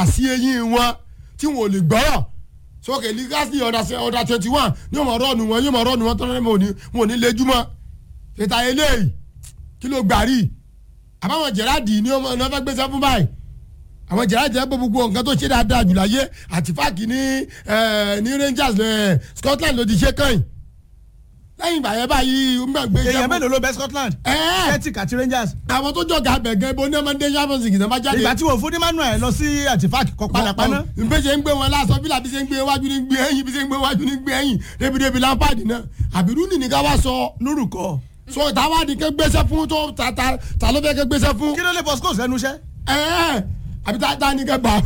àsí eyín wọn tí wọn ò lè gbọ́rọ̀ sókè lígásì ọ̀dà twenty one ní ọmọ rọ́ọ̀nù wọn yóò mọ rọ́ọ̀nù wọn tọ́lá wọn ò ní lejúmọ́ tètè eléyìí kí ló gbàrí àbáwọn jẹ̀ráàdì ní ọmọ ní wọ́n fẹ́ gbéṣẹ́ fún báyìí àwọn jẹ̀ráàdì ẹ̀ gbogbo nǹkan tó ṣe dáadáa jù láyé àti fáàkì ní ní Rangers Scotland ló ti ṣe kàn yìí lẹ́yìn ìgbà yẹn báyìí ó ń gbà gbé èèyàn mélòó ló bẹ Scotland Celtic àti Rangers. àwọn tó jọ̀gá bẹ̀gẹ́ ibo ní ọmọdé champions league náà bá jáde. ìgbà tí wọ́n fún Emmanuel lọ sí àtìfáàk kọ padà paná. nbẹ ṣe ń gbé wọn lásán bí làbí ṣe ń gbé wájú ní gbé ẹ̀yìn bí ṣe ń gbé wájú ní gbé ẹ̀yìn débi-débi Lampard náà àbírú nìní ká wá sọ. lórúkọ. so táwa ni ké gbéṣẹ́ fún tó ta ta ta ló fẹ́ ké gbéṣẹ́ fún. kí ló lè Bosco sẹ́nu iṣẹ́. ẹ̀ẹ́ àbí tá tá ní ké gbà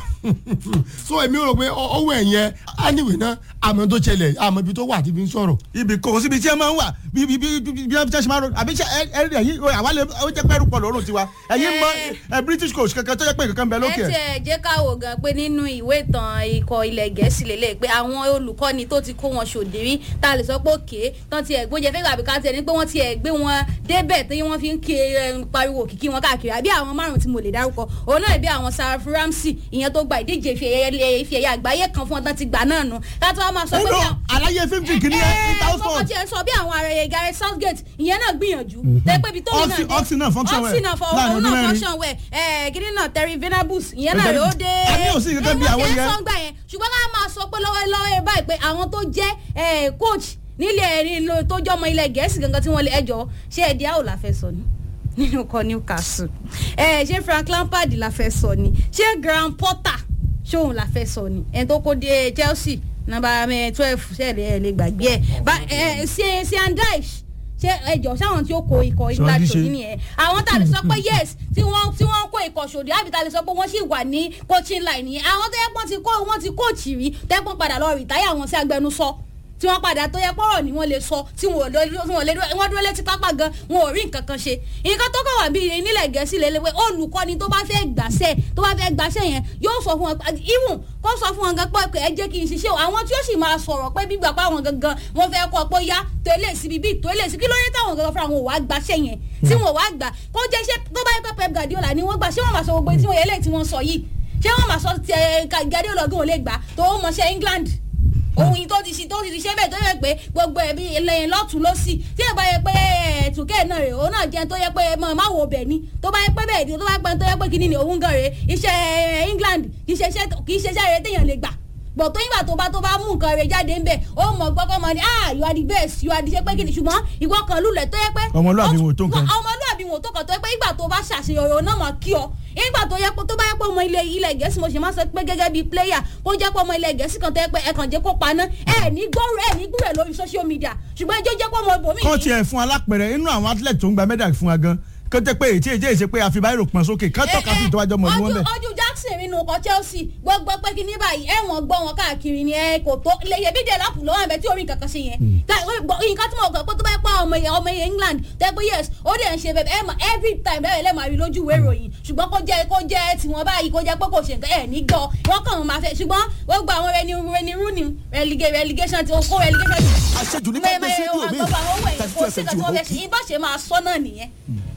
so èmi rò pé owó ẹ̀yẹn anyway náà àmọ́ tó ṣẹlẹ̀ àmọ́ ibi tó wà tí fi ń sọ̀rọ̀. ibi kò síbi tí ẹ máa ń wà bí bí bí bí bí ṣe máa ń ro àbí ṣe ẹ ẹ ẹyin àwa lè ó jẹ pẹ́rù pọ̀ lọ́rùn tiwa ẹyin mọ ẹ British coach kankan tó jẹ́ pé kankan bẹ lókè ẹ tiẹ̀ jẹ́ ká wò gan pé nínú ìwé ìtàn ikọ̀ ilẹ̀ gẹ̀ẹ́sì lélẹ̀ pé àwọn olùkọ́ni tó ti kó wọn ṣòdìrí tá a lè sọ pé òkè tán tiẹ̀ gbóúnjẹ fẹ́ gbàgbé ká tiẹ̀ ní pé wọ́n tiẹ̀ gbé wọn débẹ̀ tí wọ́n fi ń ké pariwo òkìkí wọn káàkiri àbí àwọn márùn tí mo lè dárúkọ òun náà bí àwọn Sarah Ramsey ìyẹn tó gba ìdíje ife ẹ̀yẹ àgbáyé kan fún ọdún ti gbà náà nù ká tó wá máa sọ pé bí àwọn àlàyé fífi kìíní ẹ ní ẹ thousand. kọ́kọ́ tiẹ̀ sọ bí àwọn ará Gareth Southgate ìyẹn náà gbìyànjú tẹ́pẹ́ ibi tó ní náà Oxy- Oxy náà function well Oxy náà fọ láàrin òun ọdún náà mẹ́rin. function well ẹ̀ kiri náà Terry Venables ìyẹn náà rè ó dé Àmì ò sí gẹ́gẹ́ bí àwọn ẹ̀ yẹn. wọ́n ti ẹ̀ sọ́ngbà yẹn ṣùgbọ́n ká máa sọ pé lọ́wọ́lọ́wọ́ ẹ báyìí pé àwọn tó jẹ́ ẹ̀ coach nílẹ̀ ẹ̀rí tó jẹ́ ọmọ ilẹ̀ Gẹ̀ẹ́sì gangan tí wọ́n lè ẹjọ́ ṣé ẹ̀dí àwò la fẹ́ sọ ni nínú kọ Newcastle ẹ̀ ṣé Frank Lampard la fẹ́ sọ ni ṣé Graham Potter ṣóun la fẹ́ sọ ni ẹ̀ tó kó dé Chelsea nọ́mbà twelve ṣẹlẹ̀ ẹ̀ lè gbàgbé ẹ̀ bá ẹ̀ ṣe ṣe andice ṣe ẹjọ sáwọn tí ó kó ikọ̀ Sọ ìgbà ti ṣe. tòní nìyẹn àwọn tá a lè sọ pé yes tí wọ́n tí wọ́n kó ikọ̀ ṣòdì àbí tá a lè sọ pé wọ́n sì wà ní coaching line yẹn àwọn tó yẹ pọ́n ti kó wọ́n ti kóòtì rí tẹ́pọ́n padà lọ rìtáyà wọn sí agbẹnusọ tí wọ́n padà tó yẹ pọ́rọ̀ ni wọ́n lè sọ tí wọ́n lè tí wọ́n lè dúró wọ́n dúró létí pápá gan wọn ò rí nǹkan kan ṣe nǹkan tó kàn wá bí nílẹ̀ gẹ̀ẹ́sì lè léwé olùkọ́ni tó bá fẹ́ gbàṣẹ́ tó bá fẹ́ gbàṣẹ́ yẹn yóò sọ fún wọn even kó sọ fún wọn gan pé ẹ jẹ́ kí n ṣiṣẹ́ o àwọn tí ó sì máa sọ̀rọ̀ pé bí gbàgbọ́ àwọn gangan wọ́n fẹ́ kọ́ pé ó yá tó ilé síbi bí tó ilé sí kí ló dé táwọn gangan fúnra wọn ò wá gbàṣẹ́ yẹn tí wọn ò wá gbà kó jẹ́ ṣé tó bá yẹ pé Pep Guardiola ni wọ́n gbà ṣé wọ́n máa sọ gbogbo tí wọ́n yẹ lẹ́yìn tí wọ́n sọ yìí ṣé wọ́n máa sọ ti ẹ̀ Guardiola gan ò lè gbà tó ó mọṣẹ́ England ohun yìí tó ti ṣe tó ti ṣe bẹ́ẹ̀ tó yẹ pé gbogbo ẹ̀bí lẹ́yìn lọ́tún lọ́sì tí ẹ̀ bá yẹ pé ẹ̀tùkẹ́ náà rè òun náà jẹ́ tó yẹ pé mọ̀ má wo bẹ̀ ni tó bá yẹ pé bẹ́ẹ̀ ni tó bá yẹ pé tó yẹ pé kíní ni òun gan rè iṣẹ́ England kì í ṣe iṣẹ́ kì í ṣe iṣẹ́ rẹ̀ téèyàn lè gbà bọ̀ tó yìnbà tó bá tó bá mú nǹkan rẹ̀ jáde ńbẹ̀ ó mọ̀ gbọ́kọ́ mọ̀ ni ah you are the best you are the ṣe pé kíni ṣùgbọ́n ìwọ kan lulẹ̀ tó yẹ pé Ọmọlúàbí wọn ò tó nǹkan. ọmọlúàbí wọn ò tó kàn tó yẹ pé ìgbà tó bá ṣàṣeyọrí òun náà mọ̀ kí ọ ìgbà tó yẹ pé tó bá yẹ pé ọmọ ilẹ̀ ilẹ̀ gẹ̀ẹ́sì mo ṣe máa sọ pé gẹ́gẹ́ bíi player kó jẹ́ pé ọmọ ilẹ̀ gẹ̀ẹ́sì kan tó yẹ pé ẹ kàn jẹ́ kó paná ẹ ní gbọ́rọ̀ ẹ ní gbúrẹ̀ lórí social media ṣùgbọ́n ẹjọ́ jẹ́ pé ọmọ ibòmí kọ́ tiẹ̀ fún alápẹ̀rẹ̀ inú àwọn athlete tó ń gba medal fún wa gan kó tẹ́ pé ètí èjì èsè pé àfi báyìí rò pọ̀n sókè ká tọ́ka sí ìtọ́wájọ́ mọ̀ ní wọ́n bẹ̀. ojú Jackson nínú ọkọ̀ Chelsea gbogbo pé kí ní báyìí ẹ̀wọ̀n gbọ́ wọn káàkiri ni ẹ kò tó lèyẹ bí dẹ̀ lápù lọ́wọ́ ẹ̀bẹ̀ tí orí nǹkan kan ṣe yẹn Tá- nǹkan tí mo gbọ́ pé tó bá yẹ pé ọmọ yẹn ọmọ yẹn England tẹ́ pé yes ó dẹ̀ ń ṣe bẹ́ẹ̀ ẹ̀ mọ̀ every time bẹ́ẹ̀ lẹ́ẹ̀ máa rí lójú ìwé ìròyìn ṣùgbọ́n kó jẹ́ kó jẹ́ tiwọn báyìí kó jẹ́ pé kò ṣe nǹkan ẹ̀ ní gbọ́ wọ́n kàn máa fẹ́ ṣùgbọ́n gbogbo àwọn rẹni rẹni rúni relegation ti kó relegation ti àṣejù ní ká gbé sí ìlú mi gbogbo àwọn owó ẹ̀ thirty kò two sí fm nǹkan ti tí wò wọ́n ó fẹ́ ṣe ibà ṣe máa sọ náà nìyẹn.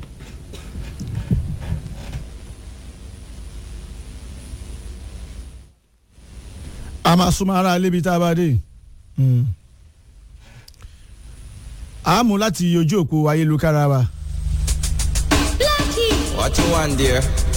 a máa súnmọ́ ara lébi tá a bá dé. a mú láti ojú òpó ayélujára wa. Blackie. What you want there?